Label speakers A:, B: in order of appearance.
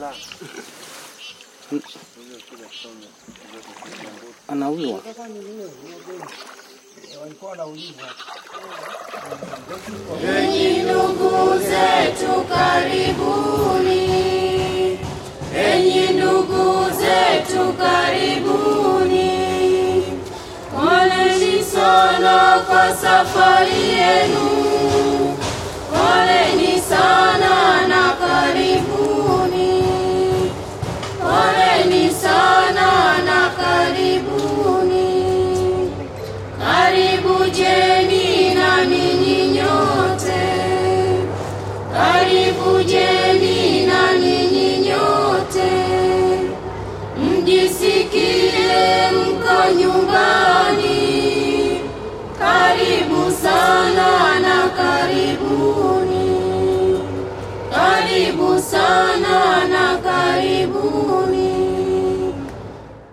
A: Anauliwa.
B: Enyi ndugu zetu karibuni, enyi ndugu zetu karibuni, poleni sana kwa safari yenu, poleni sana na karibuni, poleni sana na karibuni. Karibu jeni na ninyi nyote, karibu jeni na ninyi nyote, mjisikie mko nyumbani. Karibu sana na karibuni, karibu sana na karibuni.